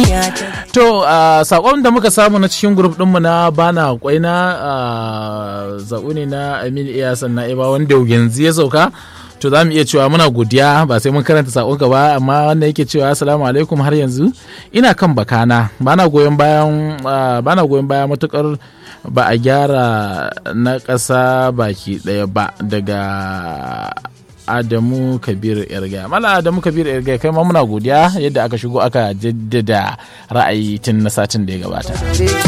To a sakon da muka samu na cikin grup ɗinmu na bana kwaina a zaɓu ne na Amin Iyasan na Iba wanda yanzu ya sauka. To za mu iya cewa muna godiya ba sai mun karanta sakonka ba amma wanda yake cewa assalamu alaikum har yanzu ina kan bakana bana goyon bayan bana goyon baya matukar ba a gyara na ƙasa baki ɗaya ba daga Adamu Kabir Irga. Mala Adamu Kabir Irga kai ma muna godiya yadda aka shigo aka jaddada ra'ayi tun na satin da ya gabata.